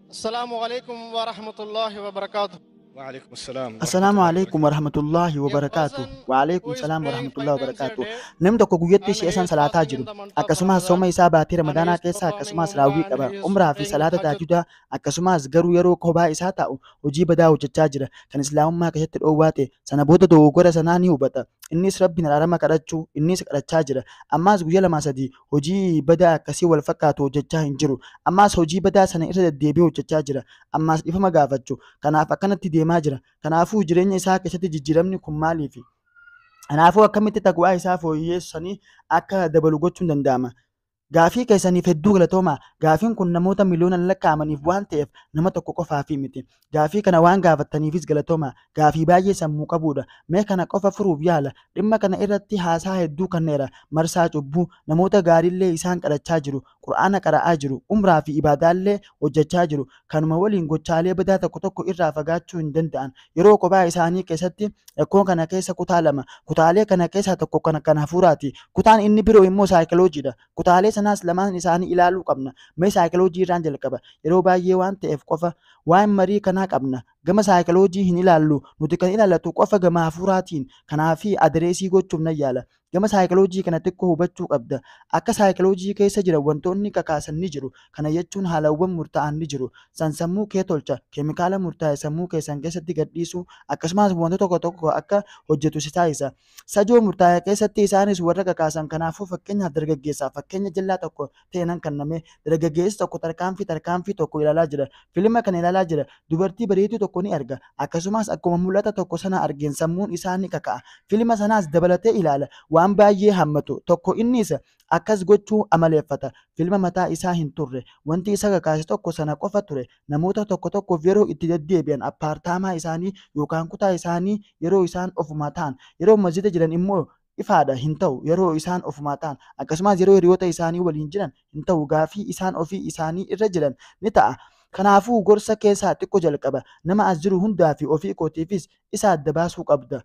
السلام عليكم ورحمة الله وبركاته وعليكم السلام Assalaamu alaikum warahmatullahi wabarakaatu. Wa alaikum salaam warahmatullahi wabarakaatu. Namni tokko guyyatti shi'a san salaataa jiru. Akkasumas sooma isaa baatii ramadaanaa keessa akkasumas raawwii qaba. Umraa fi salaata taajudaa akkasumas garuu yeroo kophaa isaa taa'u hojii badaa hojjechaa jira. Kan islaamummaa keessatti dhoowwaa ta'e sana booda dogoggora sanaa ni hubata. Innis rabbiin araarama kadhachuu innis kadhachaa jira. Ammas guyyaa lama sadii hojii badaa akkasii wal fakkaatu hojjechaa hin jiru. Ammas hojii badaa sana irra deddeebi'ee hojjechaa jira. Ammas dhifama gaafachuu. Kanaaf akkanatti deemaa jira. Kanaafuu jireenya isaa keessatti jijjiiramni kun maaliifi? Kanaafuu akkamitti taqwaa isaa fooyyessanii akka dabalu gochuun danda'ama? Gaafii keessaniif hedduu galatoomaa. Gaafiin kun namoota miliyoonaan lakkaa'amaniif waan ta'eef nama tokko qofaafi miti. Gaafii kana waan gaafattaniifis galatoomaa. Gaafii baay'ee sammuu qabudha. Mee kana qofa furuuf yaala. Dhimma kana irratti haasaa hedduu kanneera. Marsaa cubbuu namoota gaariillee isaan kadhachaa jiru. Qura'aana qara'aa jiru. Umraa fi ibaadaallee hojjechaa jiru. Kanuma waliin gochaalee badaa tokko tokko irraa fagaachuu hin danda'an. Yeroo kophaa isaanii keessatti rakkoo kana keessa kutaa lama. Kutaalee kana keessaa tokko kana kan hafuuraati. Kutaan inni biroo immoo saayikiloojiidha. Kutaalee sanaas lamaan isaanii ilaaluu qabna. Mee saayikiloojii irraan jalqaba. Yeroo baay'ee waan ta'eef qofa waan marii kanaa qabna. Gama saayikiloojii hin ilaallu. Nuti kan ilaallatu qofa gama hafuuraatiin. Kanaafi adireesii gochuuf nan yaala. Gama saayikiloojii kana xiqqoo hubachuu qabda. Akka saayikiloojii keessa jiran wantoonni kakaasan ni jiru. Kana jechuun haalawwan murtaa'an ni jiru. San sammuu kee tolcha. Keemikaala murtaa'e sammuu keessan keessatti gadhiisuu akkasumas wantoota tokko tokko akka hojjetu si taasisa. Sajoo murtaa'e keessatti isaanis warra kakaasan kanaafuu fakkeenyaaf dargaggeessaaf fakkeenya jallaa tokko ta'e nan kenname. Dargaggeessi tokko tarkaanfii tarkaanfii tokko ilaalaa jira. Filma kana ilaalaa jira. Dubartii bareedduu tokko ni arga. Akkasumas akkuma mul'ata tokko sana argeen sammuun isaa ni kaka'a. Filma sanaas dabalatee ilaala. Waan baay'ee hammatu. Tokko inni isa akkas gochuu amaleeffata. Filma mataa isaa hin turre. Wanti isa kakaase tokko sana qofa ture. Namoota tokko tokkoof yeroo itti deddeebi'an appaartaamaa isaanii yookaan kutaa isaanii yeroo isaan ofumaa ta'an. Yeroo masjida jiran immoo ifaadha hin ta'u yeroo isaan ofumaa ta'an akkasumas yeroo hiriyoota isaanii waliin jiran hin ta'u gaafii isaan ofii isaanii irra jiran ni ta'a. Kanaafuu gorsa keessaa xiqqoo jalqaba. Nama as jiru hundaa fi ofii kootiifis isa adda baasuu qabda.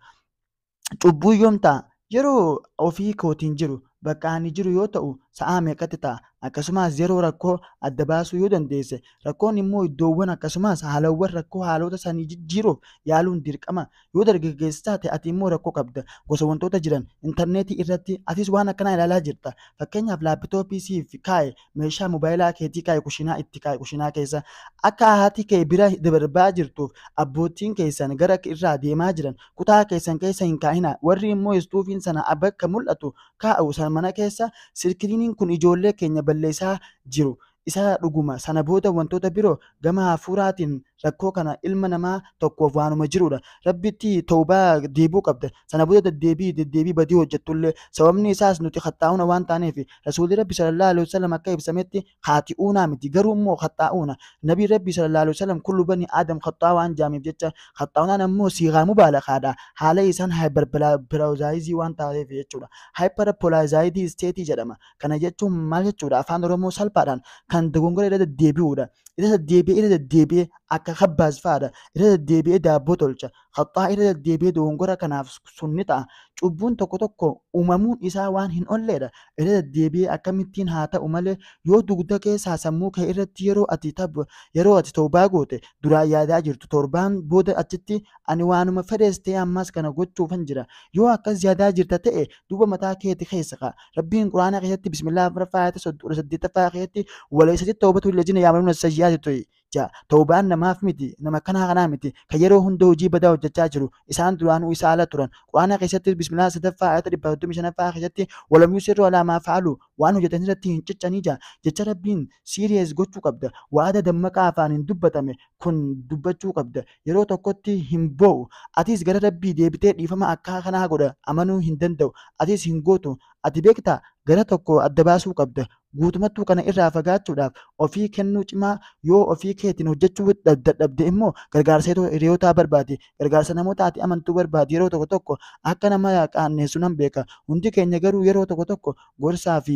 Cubbuu yoom ta'a? Yeroo ofii kootiin jiru bakka ani jiru yoo ta'u sa'aa meeqatti ta'a? Akkasumas yeroo rakkoo adda baasuu yoo dandeesse rakkoon immoo iddoowwan akkasumas haalawwan rakkoo haalota sanii jijjiiruuf yaaluun dirqama. Yoo dargaggeessa taate ati immoo rakkoo qabda. Gosa wantoota jiran intarneetii irratti atis waan akkanaa ilaalaa jirta. Fakkeenyaaf laappitooppii siif kaa'e meeshaa mobaayilaa keetii kaa'e kushinaa itti kaa'e kushinaa keessa akka haati kee bira darbaa jirtuuf abbootiin keessan gara irraa deemaa jiran kutaa keessan keessa hin kaa'ina. Warri immoo istuufiin sana bakka mul'atu kaa'u sana mana keessa silkiriiniin kun ijoollee keenya balleessaa jiru. Isa dhuguma sana booda wantoota biroo gama hafuuraatiin rakkoo kana ilma namaa tokkoof waanuma jirudha. Rabbitti toobaa deebuu qabda. Sana booda deddeebii deddeebii badii hojjettullee sababni isaas nuti haxaa'uuna waan taaneef rasuulli rabbi sallallahu alaihi wasallam akka ibsametti haati'uunaa miti garuu immoo haxaa'uuna. Nabii rabbi sallallahu alaihi wasallam kullu bani aadam haxaa'aa waan jaamiif jecha haxaa'uunaan ammoo siigaa mubaalakaadha. Haala isaan haayipparpilaazaayizii waan taateef jechuudha. Haayipparpilaazaayizii isteetii jedhama. Kana jechuun maal jechuudha afaan oromoo salphaadhaan kan dogongora irra deddeebi'uudha. Irra deddeebi'ee irra deddeebi'ee akka kabbaas fa'aadha. Irra deddeebi'ee daabboo tolcha. Haxaa irra deddeebi'ee dogongora kanaaf sun ni ta'a. Cubbuun tokko tokko uumamuun isaa waan hin olleedha. Irra deddeebi'ee akkamittiin haa ta'u malee yoo dugda keessaa sammuu kee irratti yeroo ati tabba yeroo ati toobaa goote duraan yaadaa jirtu torbaan booda achitti ani waanuma fedhees ta'e ammas kana gochuufan jira. Yoo akkas yaadaa jirta ta'e duuba mataa keeti keessa ka'a. Rabbiin quraana keessatti bismillah afuraffaa ayata soddoma saddeettaffaa keessatti waleessatti toobatu illajina yaamaluun sayyaati to'i. Ja, toobaan namaaf miti, nama kanaa kanaa miti, kan yeroo hunda hojii badaa hojjechaa jiru, isaan duraanuu isa ala turan. Quraana keessatti bismillah sadaffaa ayata dhibba soddomii shanaffaa keessatti walam yusirru alaa maa fa'alu waan hojjetan irratti hin ciccanii jaa. Jecha rabbiin siiriyees gochuu qabda. Waada dammaqaa afaan hin dubbatame kun dubbachuu qabda. Yeroo tokkotti hin boo'u. Atis gara rabbii deebitee dhiifama akka kanaa godha amanuu hin danda'u. Atis hin gootu. Ati beektaa gara tokko adda baasuu qabda. Guutumattuu kana irraa fagaachuudhaaf ofii kennuu cimaa yoo ofii keetiin hojjechuu dadhabde immoo gargaarsa hiriyootaa barbaade. Gargaarsa namoota ati amantuu barbaade yeroo tokko tokko akka nama qaanneessu nan beeka. Hundi keenya garuu yeroo tokko tokko gorsaa fi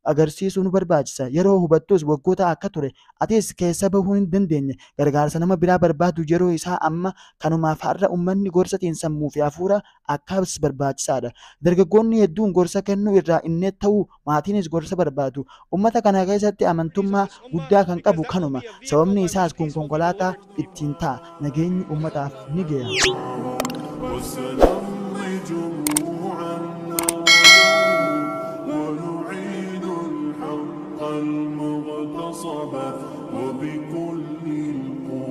agarsiisuu nu barbaachisa yeroo hubattus waggoota akka ture atis keessa bahuu hin dandeenye gargaarsa nama biraa barbaadu yeroo isaa amma kanumaaf har'a uummanni gorsatiin sammuu fi hafuura akkas barbaachisaadha dargaggoonni hedduun gorsa kennuu irraa inni ta'uu maatiinis gorsa barbaadu ummata kana keessatti amantummaa guddaa kan qabu kanuma sababni isaas kun konkolaataa ittiin ta'a nageenyi ummataaf ni ga'a. وسنمضي جموعا ونعيد الحق المغتصب وبكل القوى